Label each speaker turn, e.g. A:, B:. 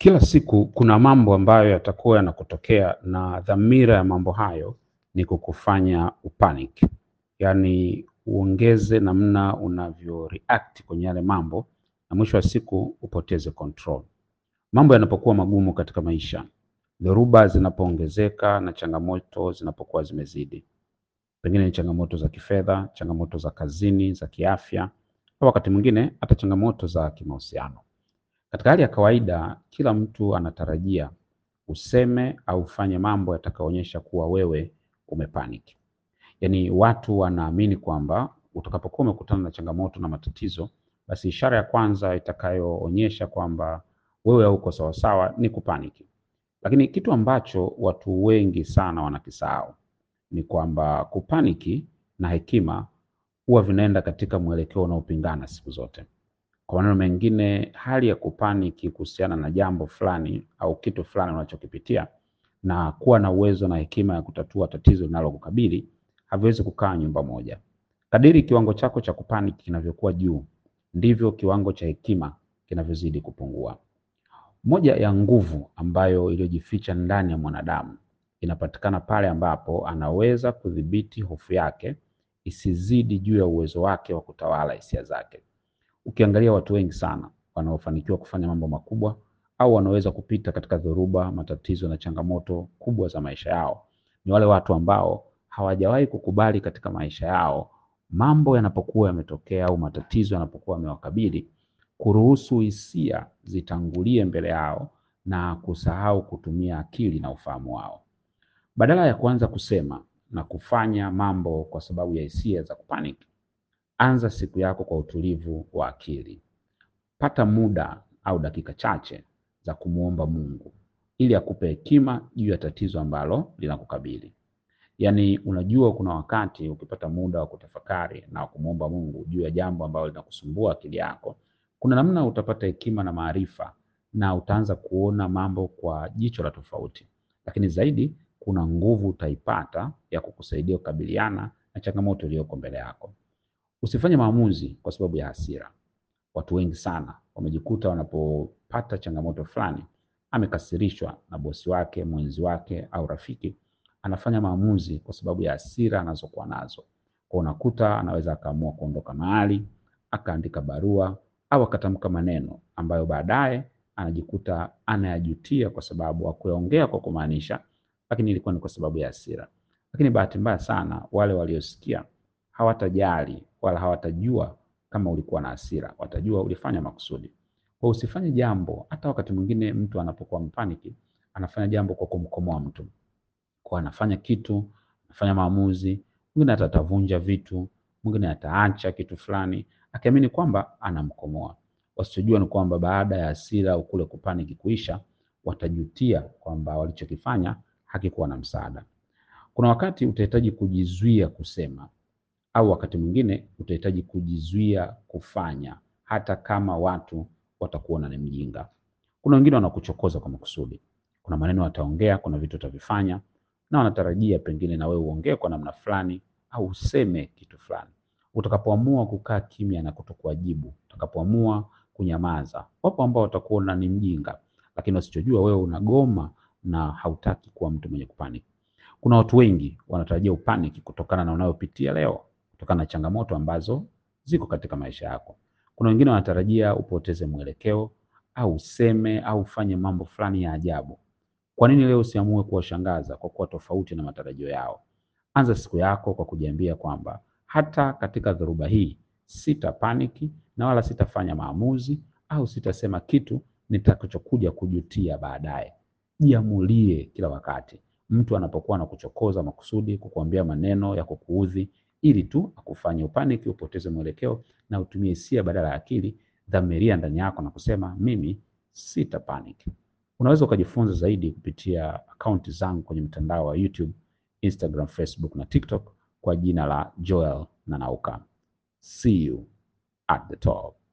A: Kila siku kuna mambo ambayo yatakuwa yanakutokea na dhamira ya mambo hayo ni kukufanya upanic, yaani uongeze namna unavyo react kwenye yale mambo na mwisho wa siku upoteze control. Mambo yanapokuwa magumu katika maisha, dhoruba zinapoongezeka na changamoto zinapokuwa zimezidi, pengine ni changamoto za kifedha, changamoto za kazini, za kiafya, au wakati mwingine hata changamoto za kimahusiano. Katika hali ya kawaida, kila mtu anatarajia useme au ufanye mambo yatakayoonyesha kuwa wewe umepanic. Yaani watu wanaamini kwamba utakapokuwa umekutana na changamoto na matatizo, basi ishara ya kwanza itakayoonyesha kwamba wewe hauko sawasawa ni kupaniki. Lakini kitu ambacho watu wengi sana wanakisahau ni kwamba kupaniki na hekima huwa vinaenda katika mwelekeo unaopingana siku zote. Kwa maneno mengine, hali ya kupaniki kuhusiana na jambo fulani au kitu fulani unachokipitia na kuwa na uwezo na hekima ya kutatua tatizo linalokukabili haviwezi kukaa nyumba moja. Kadiri kiwango chako cha kupaniki kinavyokuwa juu, ndivyo kiwango cha hekima kinavyozidi kupungua. Moja ya nguvu ambayo iliyojificha ndani ya mwanadamu inapatikana pale ambapo anaweza kudhibiti hofu yake isizidi juu ya uwezo wake wa kutawala hisia zake. Ukiangalia watu wengi sana wanaofanikiwa kufanya mambo makubwa au wanaweza kupita katika dhoruba, matatizo na changamoto kubwa za maisha yao, ni wale watu ambao hawajawahi kukubali katika maisha yao mambo yanapokuwa yametokea au matatizo yanapokuwa yamewakabili, kuruhusu hisia zitangulie mbele yao na kusahau kutumia akili na ufahamu wao. Badala ya kuanza kusema na kufanya mambo kwa sababu ya hisia za kupanic, anza siku yako kwa utulivu wa akili. Pata muda au dakika chache za kumwomba Mungu ili akupe hekima juu ya tatizo ambalo linakukabili. Yaani, unajua kuna wakati ukipata muda wa kutafakari na kumwomba Mungu juu ya jambo ambalo linakusumbua akili yako, kuna namna utapata hekima na maarifa na utaanza kuona mambo kwa jicho la tofauti, lakini zaidi kuna nguvu utaipata ya kukusaidia kukabiliana na changamoto iliyoko mbele yako. Usifanye maamuzi kwa sababu ya hasira. Watu wengi sana wamejikuta wanapopata changamoto fulani, amekasirishwa na bosi wake, mwenzi wake au rafiki, anafanya maamuzi kwa sababu ya hasira anazokuwa nazo. Kwa unakuta anaweza akaamua kuondoka mahali, akaandika barua au akatamka maneno ambayo baadaye anajikuta anayajutia kwa sababu hakuyaongea kwa kumaanisha, lakini ilikuwa ni kwa sababu ya hasira. Lakini bahati mbaya sana wale waliosikia hawatajali wala hawatajua kama ulikuwa na hasira, watajua ulifanya makusudi. Kwa usifanye jambo, hata wakati mwingine mtu anapokuwa mpaniki, anafanya jambo kwa kumkomoa mtu. Kwa anafanya kitu, anafanya maamuzi, mwingine hata atavunja vitu, mwingine ataacha kitu fulani, akiamini kwamba anamkomoa. Wasichojua ni kwamba baada ya hasira au kule kupaniki kuisha, watajutia kwamba walichokifanya hakikuwa na msaada. Kuna wakati utahitaji kujizuia kusema au wakati mwingine utahitaji kujizuia kufanya hata kama watu watakuona ni mjinga. Kuna wengine wanakuchokoza kwa makusudi. Kuna maneno wataongea, kuna vitu utavifanya na wanatarajia pengine na wewe uongee kwa namna fulani au useme kitu fulani. Utakapoamua kukaa kimya na kutokuwajibu, utakapoamua kunyamaza, wapo ambao watakuona ni mjinga, lakini wasichojua wewe unagoma na hautaki kuwa mtu mwenye kupaniki. Kuna watu wengi wanatarajia upaniki kutokana na unayopitia leo, kutokana na changamoto ambazo ziko katika maisha yako. Kuna wengine wanatarajia upoteze mwelekeo au useme au ufanye mambo fulani ya ajabu. Kwa nini leo usiamue kuwashangaza kwa kuwa tofauti na matarajio yao? Anza siku yako kwa kujiambia kwamba hata katika dhoruba hii sita paniki na wala sitafanya maamuzi au sitasema kitu nitakachokuja kujutia baadaye. Jiamulie kila wakati. Mtu anapokuwa anakuchokoza makusudi, kukuambia maneno ya kukuudhi ili tu akufanye upaniki, upoteze mwelekeo na utumie hisia badala ya akili, dhamiria ndani yako na kusema mimi sita panic. Unaweza ukajifunza zaidi kupitia akaunti zangu kwenye mtandao wa YouTube, Instagram, Facebook na TikTok kwa jina la Joel Nanauka. See you at the top.